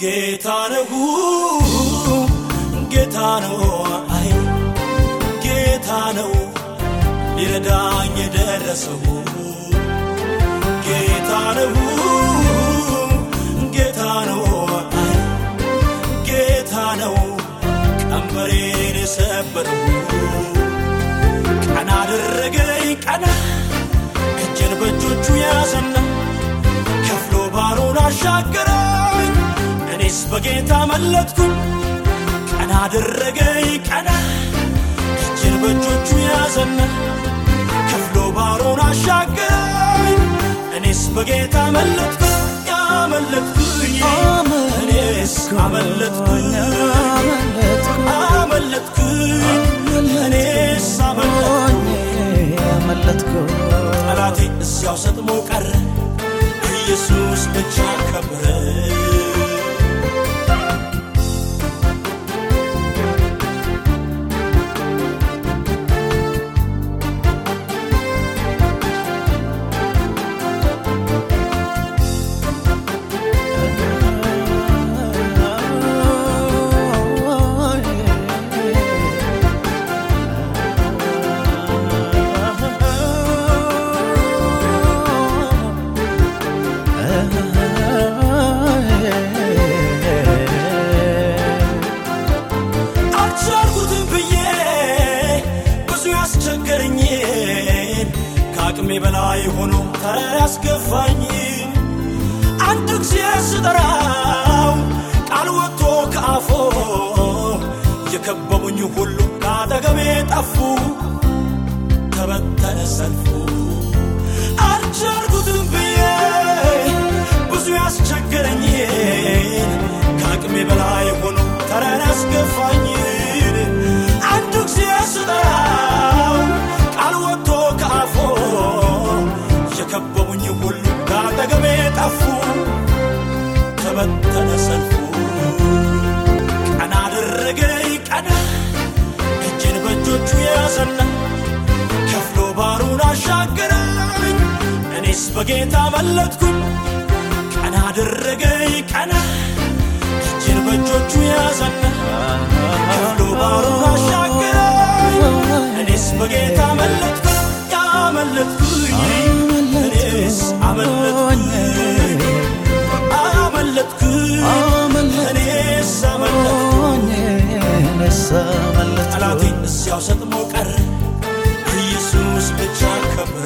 ጌታ ነው ጌታ ነው አይ ጌታ ነው ሊረዳኝ የደረሰው ጌታ ነው ጌታ ነው አይ ጌታ ነው ቀንበሬን የሰበረው ቀና አደረገኝ ቀና እጄን በእጆቹ ያዘና ከፍሎ ባሮን አሻገረኝ እኔስ በጌታ መለጥኩኝ ቀና አደረገኝ ቀና እጄን በእጆቹ ያዘና ከፍሎ ባሮን አሻገረኝ እኔስ በጌታ መለጥኩኝ ያመለጥኩኝ እኔስ አመለጥኩኝ አመለጥኩኝ እኔስ አመለጥኩኝ ጠላቴ እዚያው ሰጥሞ ቀረ ኢየሱስ ብቻ ከበረ አልቻልኩትም ብዬ ብዙ ያስቸገረኝን ከአቅሜ በላይ ሆኖ ተራ ያስገፋኝ አንድ ጊዜ ስጠራው ቃል ወጥቶ ከአፎ የከበቡኝ ሁሉ ከአጠገቤ ጠፉ ተበተነ ሰልፉ አልቻልኩትም ብዬ ብዙ ያስቸገረኝን ከአቅሜ በላይ ሆኖ ተራን ያስገፋኝን አንድ ጊዜ ስጠራው ቃል ወጥቶ ከአፎ የከበቡኝ ሁሉ ከአጠገቤ ጠፉ ተበተነ ሰልፉ ቀና አደረገኝ ቀና እጄን በእጆቹ ያዘና ከፍሎ ባሩን አሻገረኝ እኔስ በጌታ መለጥኩኝ ቀና አደረገኝ ቀና እጄን በእጆቹ ያዘና ከፍሎ ባሩን አሻገረኝ እኔስ በጌታ መለጥኩኝ ያመለጥኩኝ እኔስ አመለጥኩኝ አመለጥኩኝ እኔስ አመለጥኩኝ ጠላቴ እዚያው ሰጥሞ ቀረ ኢየሱስ ብቻ ከበረ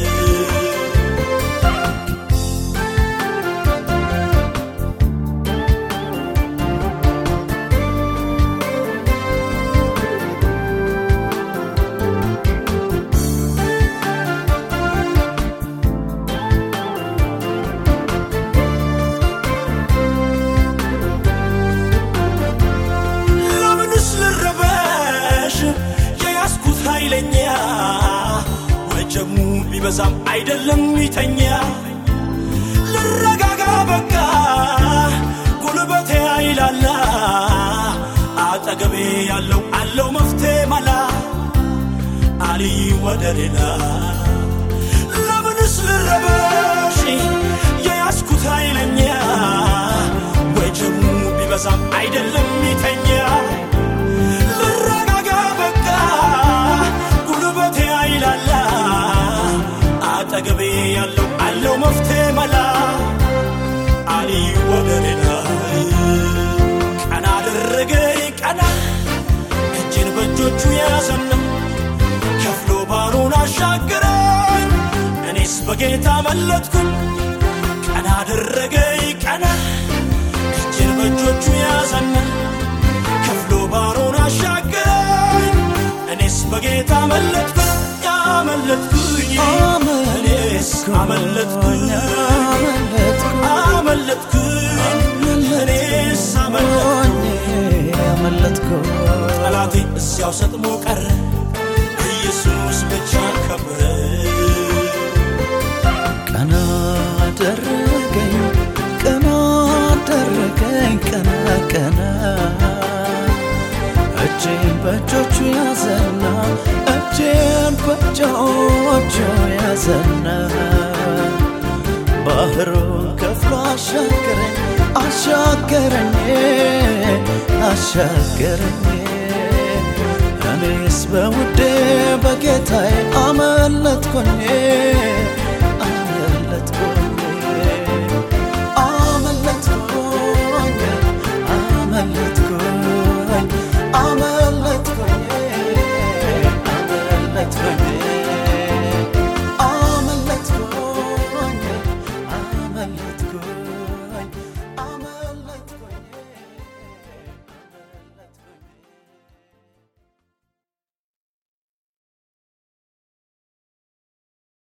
ለምንስ ልረበሽ የያዝኩት ኃይለኛ ወጀሙ ቢበዛም አይደለም ይተኛ ልረጋጋ በቃ ጉልበቴ አይላላ አጠገቤ ያለው አለው መፍትሄ መላ አሊ ወደ ሌላ ለምንስ ልረበሽ የያዝኩት ኃይለኛ ወጀሙ ቢበዛም አይደለም ይተኛ ልረጋጋ በቃ ጉልበቴ አይላላ አጠገቤ ያለው አለው መፍትሄ መላ አሊ ወደ ሌላ ቀና አደረገኝ ቀና እጄን በእጆቹ ያዘና ከፍሎ ባሩን አሻገረኝ እኔስ በጌታ መለጥኩኝ ቀና አደረገኝ ቀና እጄን በእጆቹ ያዘና ከፍሎ ባሮን አሻገረኝ እኔስ በጌታ መለጥኩኝ ያመለጥኩኝ እኔስ አመለጥኩኝ አመለጥኩኝ እኔስ አመለጥኩኝ ጠላቴ እዚያው ሰጥሞ ቀረ ኢየሱስ ብቻ ከበረ ቀና አደረገኝ ቀና አደረገኝ ቀና ቀና እጄን በእጆቹ ያዘና እጄን በእጆቹ ያዘና ባህሩን ከፍሎ አሻገረኝ አሻገረኝ አሻገረኝ አሻገረኝ እኔስ በውዴ በጌታዬ አመለጥኩኝ